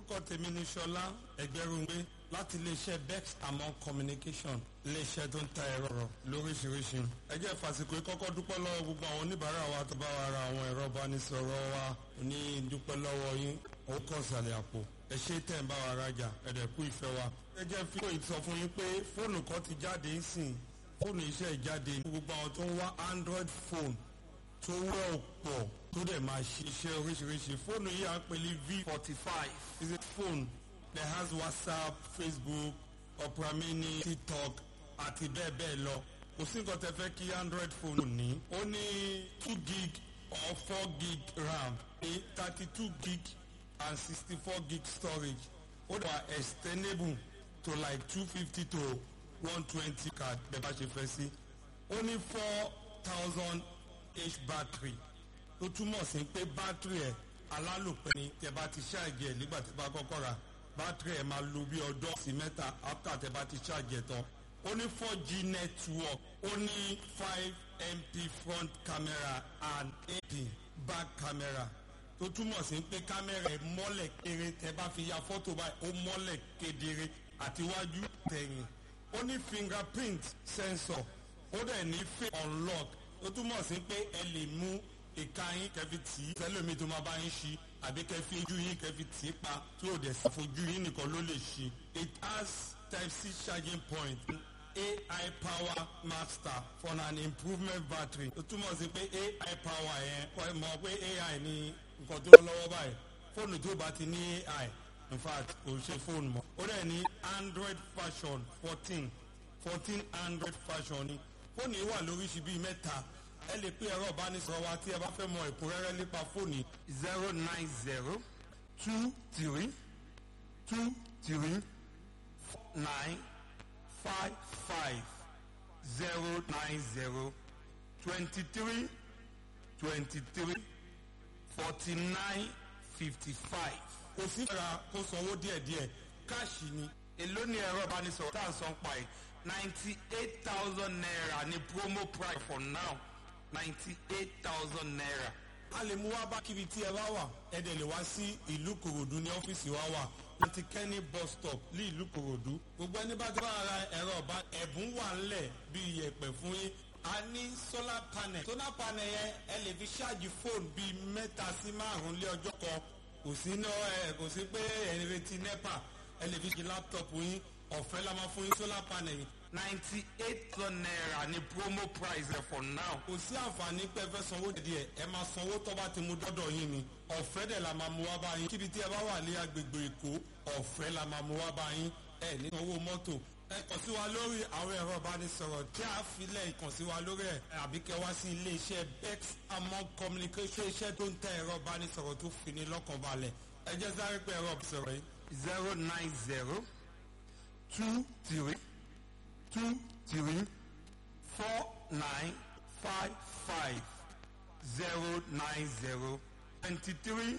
orúkọ tèmi ni ṣọlá ẹgbẹrúngbé láti iléeṣẹ́ bex among communication iléeṣẹ́ tó ń ta ẹ̀rọ rọ̀ lóríṣiríṣi. ẹ jẹ́ fàsìkò kọ́kọ́ dúpẹ́ lọ́wọ́ gbogbo àwọn oníbàárà wa tó bá wa ra àwọn ẹ̀rọ ìbánisọ̀rọ̀ wa ní dúpẹ́ lọ́wọ́ yín ó kàn sàlẹ̀ àpò ẹ ṣe tẹ̀ ń bá wa rajà ẹ̀dẹ̀ kú ìfẹ́ wa. ẹ jẹ́ fi kó sọ fún yín pé fóònù kan ti jáde ń sìn fóònù iṣẹ́ ìjáde gbogbo àwọn tó ń wá android phone tó wẹ́ ọ̀pọ̀ tó dẹ̀ máa ṣiṣẹ́ oríṣiríṣi fóònù yìí à ń pè ní v forty five is a phone that has whatsapp facebook opera mini tiktok àti bẹ́ẹ̀ bẹ́ẹ̀ lọ kò sí nǹkan tẹ fẹ́ kí android phone ní ó ní two gig or four gig ram ní thirty two gig and sixty four gig storage ó dẹ̀ wà extendable to like two fifty to one twenty card bẹ́ẹ̀ bá ṣe fẹ́ sí ó ní four thousand h battery tó túmọ̀ sí pé battery ẹ̀ alálòpẹ́ ni tẹ bá ti ṣáàjì ẹ̀ nígbà tí bá kọ́kọ́ ra battery ẹ̀ máa lo bí ọdún sí mẹ́ta after tẹ bá ti ṣáàjì ẹ̀ tán ó ní four g network ó ní five mp front camera and eight back camera tó túmọ̀ sí pé kámẹ́rà ẹ̀ mọ́lẹ̀ kéré tẹ bá fi ya fọ́tò báyìí ó mọ́lẹ̀ kedere àtiwájú tẹ̀yìn ó ní fingerprint sensor ó dẹ̀ ní face unlock ó túmọ̀ sí pé ẹ lè mú ìka yín kẹfì tì í sẹlẹ̀mí tó máa bá yín ṣí àbí kẹfì ojú yín kẹfì tì í pa tí ò dẹ̀ sí fojú yín nìkan ló lè ṣí. it has type c charging point ai power master for an improvement battery ó túmọ̀ sí pé ai power yẹn kọ́ ẹ mọ̀ pé ai ní nǹkan tó lọ́wọ́ báyìí fóònù tó bá ti ní ai in fact kò ṣe fóònù mọ́ ó dẹ̀ ní android version fourteen fourteen android version ni fóònù yìí wà lóríṣi bíi mẹ́ta ẹ lè pé ẹ̀rọ ìbánisọ̀rọ̀ wa tí ẹ bá fẹ́ mọ ẹ̀kúnrẹ́rẹ́ nípa fóònù zero nine zero two three two three nine five five zero nine zero twenty three twenty three forty nine fifty five. kò sí ìfẹ́ra kó sanwó díẹ̀díẹ̀ káàṣì ni èló ni ẹ̀rọ ìbánisọ̀rọ̀ tá à ń san pa ẹ̀ ninety eight thousand naira ni promo price for now ninety eight thousand naira. a lè mú wá bá kíbi tí ẹ bá wà ẹ dẹ̀ lè wá sí ìlú kòròdú ní ọ́fíìsì wa wà láti kẹ́ni bus stop ní ìlú kòròdú. gbogbo ẹni bá dábàá ara ẹ̀rọ ọba ẹ̀bùn wà ńlẹ̀ bíi iyẹ̀pẹ̀ fún yín. a ní solar panel solar panel yẹn ẹ lè fi ṣáàjì fóònù bíi mẹ́ta sí márùn-ún lé ọjọ́ kan kò sí náà ẹ kò sí pé ẹ̀ ń retí nepa ẹ lè fi ṣe láptọ̀pù yín ọ̀fẹ́ la máa fún yín solar panel yìí ninety eight thousand naira ni promo price ẹ for now. kò sí àǹfààní pé ẹ fẹ́ sanwó díẹ̀ ẹ máa sanwó tó bá ti mú dọ́dọ̀ yín ni ọ̀fẹ́ dẹ̀ la máa mú wá bá yín kíbi tí ẹ bá wà ní agbègbè èkó ọ̀fẹ́ la máa mú wá bá yín ẹ ní owó mọ́tò ẹ kàn sí wa lórí àwọn ẹ̀rọ ìbánisọ̀rọ̀ tí a filẹ̀ kàn sí wa lórí ẹ̀ àbí kẹ wá sí iléeṣẹ́ bex among communication iṣẹ́ tó ń tẹ ẹ̀rọ ìbánisọ̀rọ̀ tó fi ní lọ́kàn balẹ̀ ẹ jẹ́ sáré pé ẹ̀rọ ìbánisọ̀rọ̀ yìí zero nine zero two three two three four nine five five zero nine zero twenty three